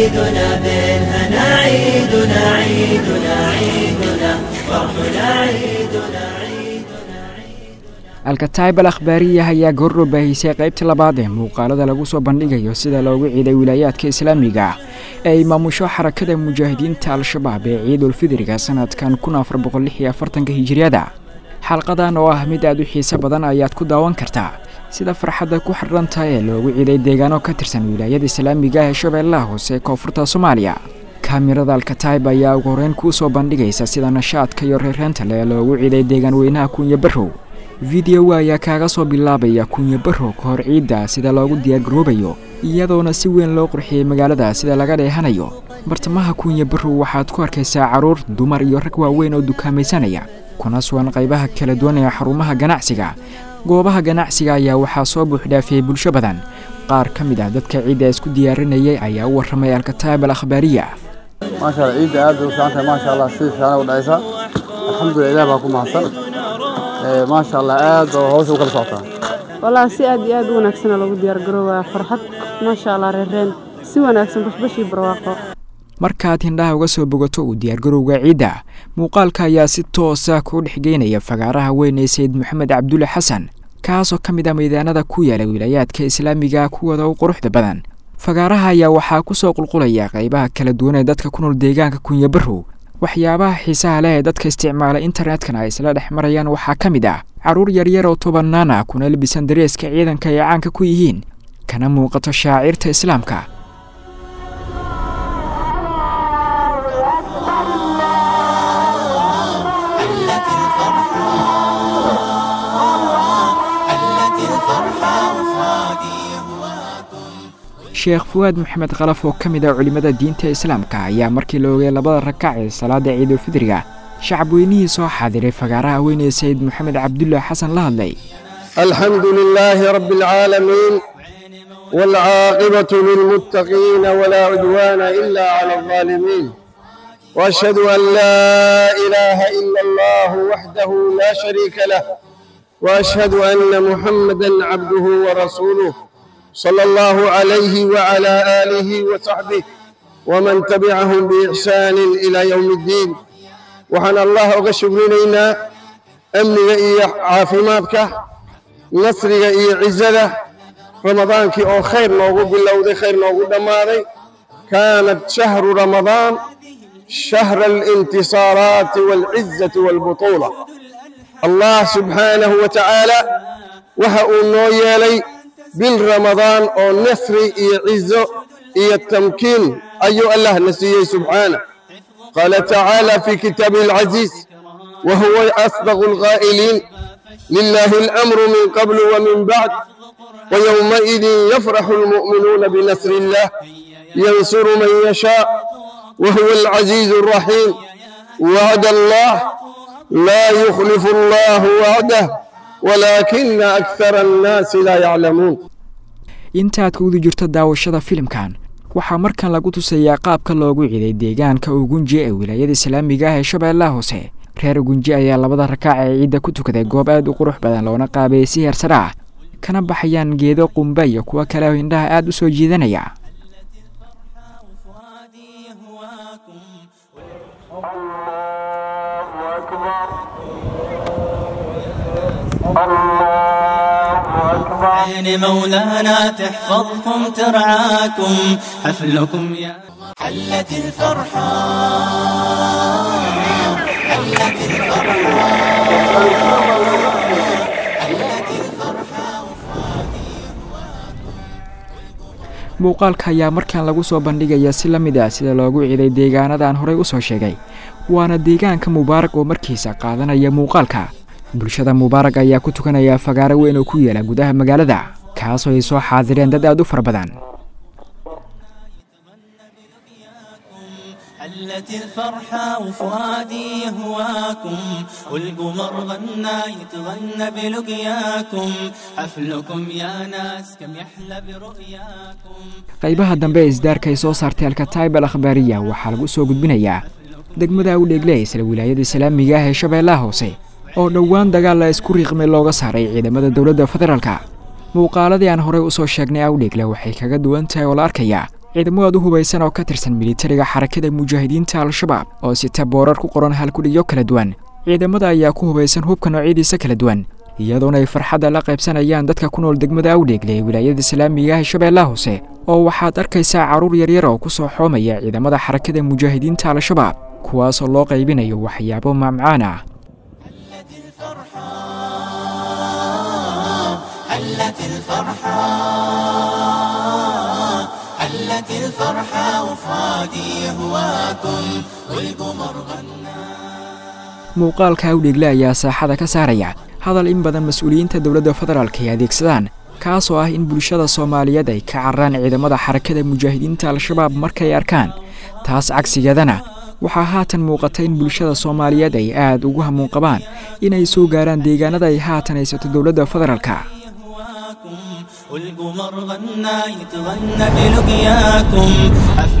عيدنا بالهنا عيدنا عيدنا عيدنا فرحنا عيدنا عيدنا alkataib al akhbaariya ayaa goordhow baahisay qaybta labaad ee muuqaalada lagu soo bandhigayo sida loogu ciiday wilaayaadka islaamiga ee ay maamusho xarakada mujaahidiinta al-shabaab ee ciidulfidriga sanadkan kun afar boqol lix iyo afartanka hijiriyada xalqadan oo ah mid aad u xiiso badan ayaad ku daawan kartaa sida farxadda ku xidhanta ee loogu ciiday deegaano ka tirsan wilaayada islaamiga ee shabeellaha hoose ee koonfurta soomaaliya kaamirada alkataib ayaa ugu horeyn kuu soo bandhigaysa sida nashaadka iyo reereenta leh loogu ciiday deegaan weynaha kunya barrow fideowa ayaa kaaga soo bilaabaya kunya barrow ka hor ciidda sida loogu diyaargaroobayo iyadoona si weyn loo qurxiyey magaalada sida laga dheehanayo bartamaha kunya barrow waxaad ku arkaysaa carruur dumar iyo rag waaweyn oo dukaamaysanaya kuna sugan qaybaha kala duwan ee xarumaha ganacsiga goobaha ganacsiga ayaa waxaa soo buuxdhaafiyey bulsho badan qaar ka mid ah dadka ciidda isku diyaarinayay ayaa u warramay alkataib al akhbaariya maasha allah ciidda aad bay u fiican tahay maasha allah si fiican u dhacaysa alxamdulillah ilaah baa ku mahadsan Ee, maasha allah aad oo hawsha u kala socotaa wallaahi si aad iyo aad u wanaagsana loogu diyaargaroobaa farxad maasha allah reereen si wanaagsan bashbashii barwaaqo markaad hindhaha uga soo bogato uu diyaargarowga ciidda muuqaalka ayaa si toosa kuu dhexgeynaya fagaaraha weyn ee sayid maxamed cabdulle xasan kaasoo ka mid ah maydaanada ku yaala wilaayaadka islaamiga kuwada u quruxda badan fagaaraha ayaa waxaa ku soo qulqulaya qaybaha kala duwan ee dadka ku nool deegaanka kunya barrow waxyaabaha xiisaha leh ee dadka isticmaala internetkana ay isla dhex marayaan waxaa ka mid ah carruur yaryar oo tobannaan ah kuna labisan dareeska ciidanka ay caanka ku yihiin kana muuqato shaacirta islaamka حلت الفرحة حلت الفرحة وفادي هواكم sheekh fuwaad maxamed kalaf oo ka mid ah culimmada diinta islaamka ayaa markii la ogay labada rakac ee salaada ciidulfidriga shacab weynihii soo xaadiray fagaaraha weyn ee sayid maxamed cabdulle xasan la hadlay الحمد لله رب العالمين والعاقبة للمتقين ولا عدوان إلا على الظالمين وأشهد أن لا إله إلا الله وحده لا شريك له وأشهد أن محمدا عبده ورسوله صلى الله عليه وعلى آله وصحبه ومن تبعهم بإحسان إلى يوم الدين وحن الله أغشب لنا أمنك إياه عافماتك nasriga iyo cizada ramadaankii oo khayr noogu bilowday khayr noogu dhammaaday kaanat shahru ramadaan shahra alintisaaraati waalcizati waalbutuula allah subxaanahu wa tacaala waxa uu noo yeelay bil ramadaan oo nasri iyo cizo iyo tamkiin ayuu allah na siiyey subxaanah qaala tacaala fi kitaabihi alcaziiz wa huwa asdaqu alqaa'iliin لله الأمر من قبل ومن بعد ويومئذ يفرح المؤمنون بنصر الله ينصر من يشاء وهو العزيز الرحيم وعد الله لا يخلف الله وعده ولكن أكثر الناس لا يعلمون intaad ka wadi jirto daawashada filimkan waxaa markan lagu tusayaa qaabka loogu ciiday deegaanka ugunji ee wilaayada islaamiga ah ee shabeellaha hoose reer ugunji ayaa labada rakaac ee ciidda ku tukaday goob aad u qurux badan loona qaabeeyey si heersare ah kana baxayaan geedo qumba iyo kuwo kale oo indhaha aad u soo jiidanaya عين مولانا تحفظكم ترعاكم حفلكم يا حلت الفرحة حلت الفرحة حلت الفرحة muuqaalka ayaa markan lagu soo bandhigaya si la mid ah sida loogu ciiday deegaanadaan horey u soo sheegay waana deegaanka mubaarag oo markiisa qaadanaya muuqaalka bulshada mubaarag ayaa ku tukanaya fagaaro weyn oo ku yaala gudaha magaalada kaasoo ay soo xaadireen dad aad u fara badan حلت الفرحة وفؤادي يهواكم والقمر غنى يتغنى بلقياكم حفلكم يا ناس كم يحلى برؤياكم qaybaha dambe ee isdaarka ay soo saartay alkataib al akhbaariya waxaa lagu soo gudbinayaa degmada u dheegle isla wilaayada islaamiga ah ee shabeellaha hoose oo dhowaan dagaal la isku riiqmay looga saaray ciidamada dowladda federaalka muuqaaladii aan horey u soo sheegnay awdheegle waxay kaga duwan tahay oo la arkayaa ciidamo aad u hubaysan oo ka tirsan militariga xarakada mujaahidiinta al-shabaab oo sita boorar ku qoran halkudhigyo kala duwan ciidamada ayaa ku hubaysan hubka noocyadiisa kala duwan iyadoona ay farxadda la qaybsanayaan dadka ku nool degmada awdheegle ee wilaayada islaamiga ah shabeellaha hoose oo waxaad arkaysaa carruur yaryar oo ku soo xoomaya ciidamada xarakada mujaahidiinta al-shabaab kuwaasoo loo qaybinayo waxyaabo maamcaan ah حلت الفرحة حلت الفرحة وفادي يهواكم والقمر غنى muuqaalka awdheegle ayaa saaxada ka saaraya hadal in badan mas-uuliyiinta dowladda federaalk ay adeegsadaan kaasoo ah in bulshada soomaaliyeed ay ka cararaan ciidamada xarakada mujaahidiinta al-shabaab markay arkaan taas cagsigeedana waxaa haatan muuqata in bulshada soomaaliyeed ay aad ugu hamuun qabaan inay soo gaaraan deegaanada ay haatan haysato dowladda federaalka والقمر غنى يتغنى بلقياكم